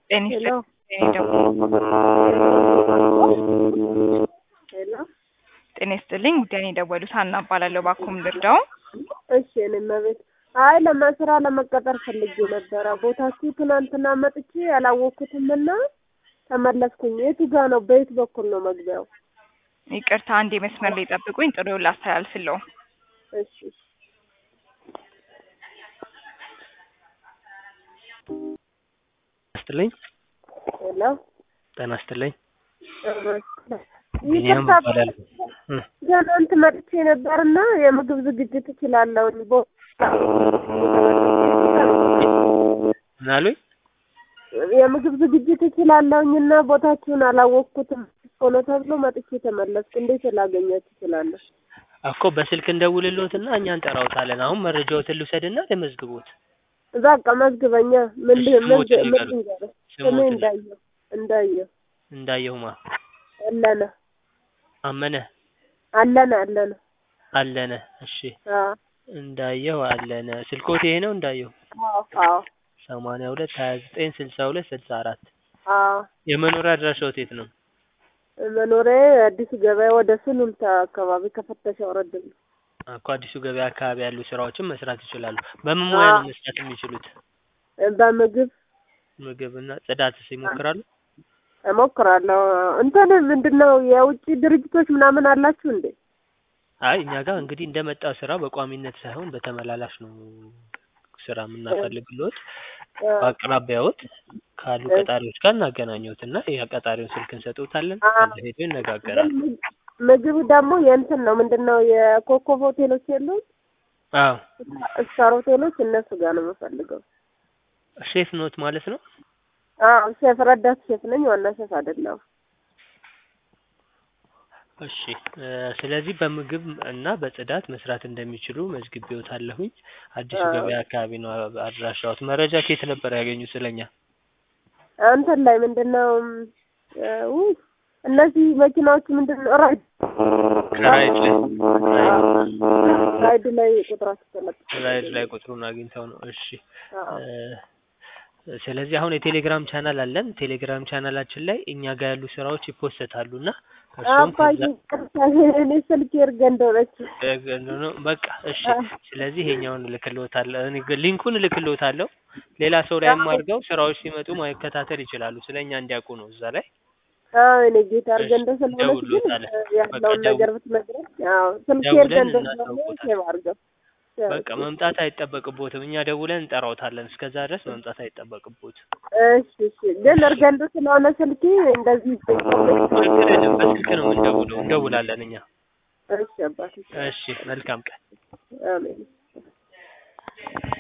ጤና ሄሎ ይስጥልኝ ደግሞ ሄሎ ጤና ይስጥልኝ ጉዳይ ነው የደወሉት ሀና እባላለሁ ባኩም ልርዳው እሺ እኔ መቤት አይ ለመስራ ለመቀጠር ፈልጌ ነበረ ቦታችሁ ትናንትና መጥቼ ያላወቅኩትምና ተመለስኩኝ የቱ ጋ ነው በየት በኩል ነው መግቢያው ይቅርታ አንዴ መስመር ላይ ጠብቁኝ ጥሪውን ላስተላልፍለው እሺ እሺ ይስጥልኝ ሄሎ ጤና ይስጥልኝ ይቅርታ ቢኒያም እባላለሁ እ ትናንት መጥቼ ነበርና የምግብ ዝግጅት እችላለሁ ምን አሉኝ የምግብ ዝግጅት እችላለሁኝና ቦታችሁን አላወቅኩትም ሆኖ ተብሎ መጥቼ ተመለስኩ እንዴት ላገኛችሁ እችላለሁ እኮ በስልክ እንደውልልዎትና እኛ እንጠራዎታለን አሁን መረጃዎትን ልውሰድና ልመዝግቦት በቃ መዝግበኛ ምን እሺ፣ ምን ስሞትን ምን ይንገሩኝ። ልንገርህ? ስሜ ስሞትን እንዳየሁ እንዳየሁ እንዳየሁማ አለነ አመነ አለነ አለነ አለነ እሺ አዎ እንዳየሁ አለነ ስልኮት ይሄ ነው እንዳየሁ አዎ አዎ ሰማንያ ሁለት ሀያ ዘጠኝ ስልሳ ሁለት ስልሳ አራት አዎ የመኖሪያ አድራሻዎት የት ነው መኖሪያ አዲሱ ገበያ ወደ ሱሉልታ አካባቢ ከፍተሻ ወረድ ብሎ እኮ አዲሱ ገበያ አካባቢ ያሉ ስራዎችን መስራት ይችላሉ በምን ሙያ ነው መስራት የሚችሉት በምግብ ምግብና ጽዳትስ ይሞክራሉ እሞክራለሁ እንትን ምንድን ነው የውጭ ድርጅቶች ምናምን አላችሁ እንዴ አይ እኛ ጋር እንግዲህ እንደመጣው ስራ በቋሚነት ሳይሆን በተመላላሽ ነው ስራ የምናፈልግልዎት በአቅራቢያዎት ካሉ ቀጣሪዎች ጋር እናገናኘዎት እና የቀጣሪውን ስልክ እንሰጥዎታለን ከዛ ሄዶ ይነጋገራሉ ምግብ ደግሞ የእንትን ነው ምንድን ነው የኮከብ ሆቴሎች የሉም አዎ ስታር ሆቴሎች እነሱ ጋር ነው የምፈልገው ሼፍ ኖት ማለት ነው አዎ ሼፍ ረዳት ሼፍ ነኝ ዋና ሼፍ አይደለሁም እሺ እ ስለዚህ በምግብ እና በጽዳት መስራት እንደሚችሉ መዝግቤዎታለሁኝ አዲሱ አዎ። ገበያ አካባቢ ነው አድራሻዎት መረጃ ከየት ነበር ያገኙት ስለኛ እንትን ላይ ምንድን ነው እ ውይ እነዚህ መኪናዎች ምንድን ነው ራይድ ራይድ ላይ ራይድ ላይ ቁጥራቸው ተለጥፎ ራይድ ላይ ቁጥሩን አግኝተው ነው እሺ አዎ እ ስለዚህ አሁን የቴሌግራም ቻናል አለን ቴሌግራም ቻናላችን ላይ እኛ ጋር ያሉ ስራዎች ይፖሰታሉ እና እርሱም አባዬ ቅርታ እኔ ስልክ እርገንደው ነች ነው በቃ እሺ ስለዚህ ይሄኛውን እልክልዎታለሁ እኔ ግን ሊንኩን እልክልዎታለሁ ሌላ ሰው ላይም አድርገው ስራዎች ሲመጡ መከታተል ይችላሉ ስለኛ እንዲያውቁ ነው እዛ ላይ አዎ እኔ ጌታ እርገንደው ስለሆነች ግን ደውሎታል። ያለውን በቃ ነገር ብትነግረኝ አዎ ስልክ ደውለን እርገንደው ስለሆነ እናሳውቆታለን። ሴቭ አድርገው በቃ መምጣት አይጠበቅቦትም እኛ ደውለን እንጠራዎታለን እስከዛ ድረስ መምጣት አይጠበቅቦት እሺ እሺ ግን እርገንዶ ስለሆነ ስልኬ እንደዚህ ችግር የለም በስልክ ነው የምንደውለው እንደውላለን እኛ እሺ አባቴ እሺ መልካም ቀን አሜን